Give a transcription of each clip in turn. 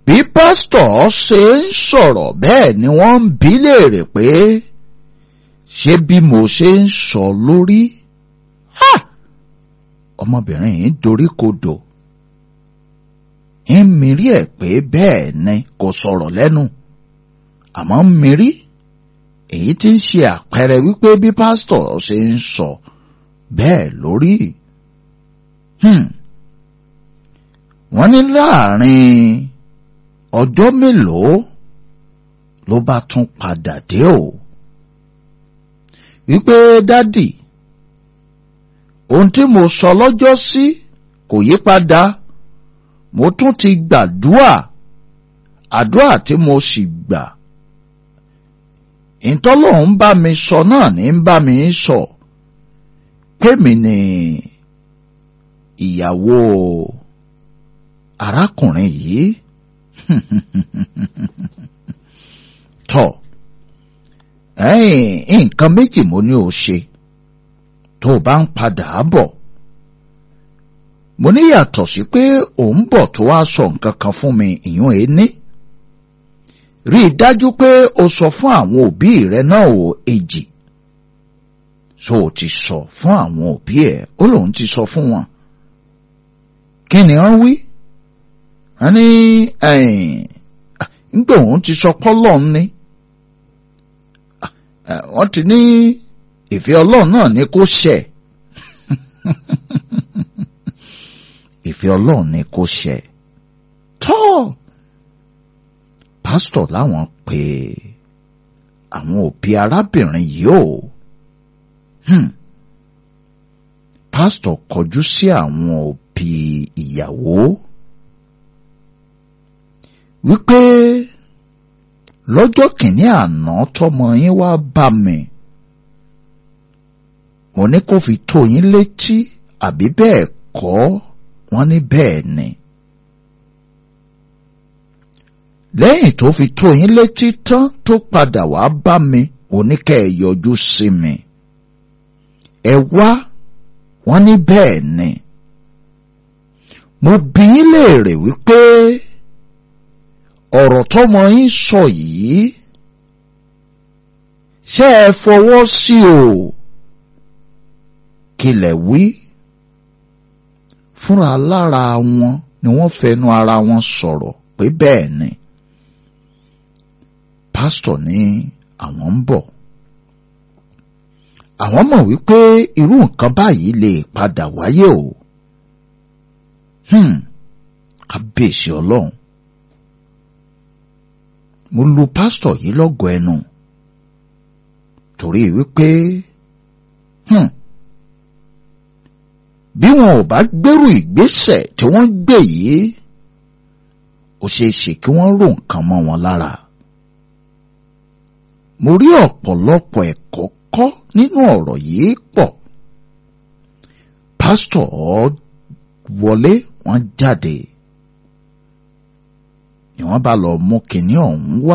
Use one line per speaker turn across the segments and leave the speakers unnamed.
bí pásítọ̀ ṣe ń sọ̀rọ̀ bẹ́ẹ̀ ni wọ́n ń bi léèrè pé ṣé bí mo ṣe ń sọ lórí ọmọbìnrin yìí dorí kodò ń mirí ẹ̀ pé bẹ́ẹ̀ ni kò sọ̀rọ̀ lẹ́nu àmọ́ ń mirí èyí tí ń ṣe àpẹẹrẹ wípé bí pásítọ̀ ṣe ń sọ bẹ́ẹ̀ lórí. wọ́n ní láàrin ọjọ́ mélòó ló bá tún padà dé o wípé dádì ohun tí mo sọ lọ́jọ́ sí kò yí padà mo tún ti gbàdúà àdúà tí mo sì gbà ìtọ́lọ́hún bá mi sọ náà ní ń bá mi sọ kémi ni ìyàwó arákùnrin yìí tọ ẹ̀yìn nǹkan méjì mo ní o ṣe tó o bá ń padà bọ̀ mo ní yàtọ̀ sí pé òun bọ̀ tó wá sọ nǹkan kan fún mi ìyún ẹni rí i dájú pé o sọ fún àwọn òbí rẹ náà ò èjì so o ti sọ fún àwọn òbí ẹ ó lóun ti sọ fún wọn kí ni wọ́n wí wọ́n ní nígbà òun ti sọ pọ́lọ́n ni wọ́n ti ní ìfẹ́ ọlọ́run náà ni kó ṣẹ ìfẹ́ ọlọ́run ni kó ṣẹ tọ́ pásítọ̀ láwọn pé àwọn òbí arábìnrin yìí ò pásítọ̀ kọjú sí àwọn òbí ìyàwó wípé lọ́jọ́ kìíní àná tọmọ yín wá bá mi mo ní kó fi tó yín létí àbí bẹ́ẹ̀ kọ́ wọ́n ní bẹ́ẹ̀ ni. lẹ́yìn tó fi tó yín létí tán tó padà wá bá mi oníkẹ́ ẹ̀ yọjú sí mi. ẹ wá wọ́n ní bẹ́ẹ̀ ni. mo bi yín léèrè wípé ọ̀rọ̀ tọ́mọ yín sọ yìí ṣé ẹ fọwọ́ sí o kílẹ̀ wí fúnra lára wọn ni wọ́n fẹnu ara wọn sọ̀rọ̀ pé bẹ́ẹ̀ ni pásítọ̀ ní àwọn ń bọ̀ àwọn mọ̀ wípé irú nǹkan báyìí lè padà wáyé o kábíyèsí ọlọ́run mo lu pásítọ̀ yìí lọ́gọ̀ ẹnu torí wípé bí wọn ò bá gbèrú ìgbésẹ̀ tí wọ́n gbé yìí ó ṣeé ṣe kí wọ́n rò nǹkan mọ́ wọn lára mo rí ọ̀pọ̀lọpọ̀ ẹ̀kọ́ kọ́ nínú ọ̀rọ̀ yìí pọ̀ pásítọ̀ wọlé wọ́n jáde ni wọ́n bá lọ mú kinní ọ̀hún wá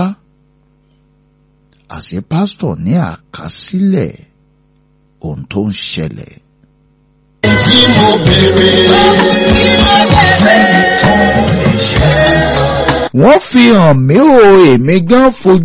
àṣẹ pásítọ̀ ní àkásílẹ̀ ohun tó ń ṣẹlẹ̀.
tí mo béèrè sẹ́ni tó lè ṣe.
wọ́n fi hàn mí o èmi gan fojú.